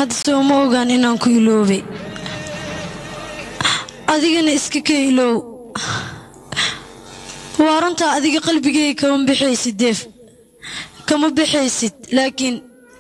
hadda soo ma ogaan inaan ku iloobay adigana iska ka iloow waa runtaa adiga qalbigayga kama bixaysid deef kama bixaysid laakiin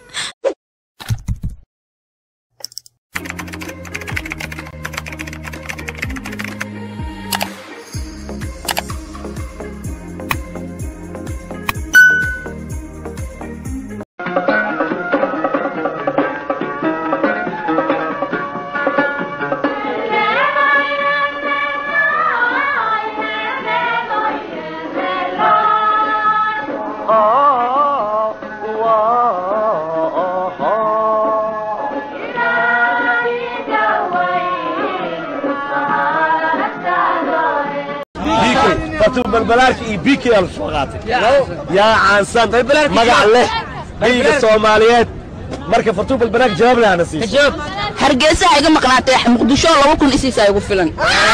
balbalaarka iyo bk aa lasoo qaatay yaa caansan magac leh dhiiga soomaaliyeed marka fartuu balbalaarka jawaab leh ana siiso hargeysa iga maqnaatay muqdisho laba kun isiisa igu filan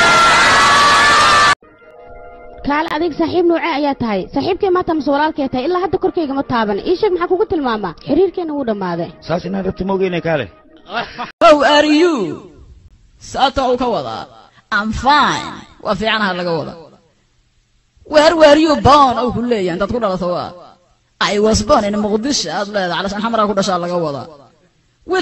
kaale adig saaxiib noocee ayaa tahay saaxiibkay maanta mase walaalkay tahay ilaa hadda korkayga ma taaban ii sheeg maxaa kugu tilmaamaa xiriirkeenna wuu dhammaaday saas inaan rabta moogeyna kaale how are you saata uu ka wadaa I'm fine waa fiicanaha laga wada where were you born uu ku leeyahay intaad ku dhalato waa I was born in Muqdisho aad leedahay calashan xamraa ku dhashaa laga wadaa with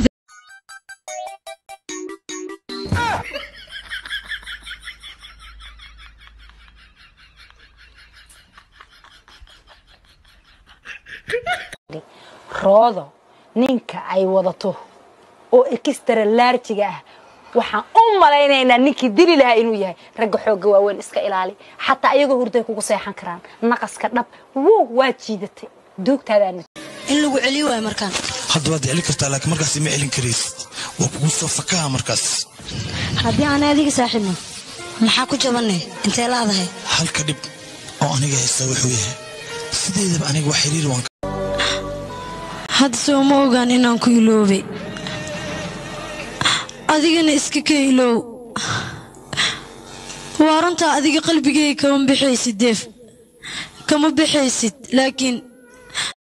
roodo ninka ay wadato oo ekistara laarjiga ah waxaan u malaynaynaa ninkii dili lahaa inuu yahay ragga xoogga waaweyn iska ilaali xataa ayagoo hurday kugu seexan karaan naqaska dhab wow waa jiidatay duugtaadaana in lagu celiyo waay markaan hadda waad celin kartaa laakiin markaas ma celin karaysid waa kugu soo fakaha markaas haddii aanay adiga saaxiibno maxaa ku jabannay intee laadahay halka dhib oo aniga haysta wuxuu yahay sideedaba aniga wax xiriir waan hadda soo ma ogaan inaan ku iloobay adigana iska ka iloow waa runtaa adiga qalbigayga kama bixaysid deef kama bixaysid laakiin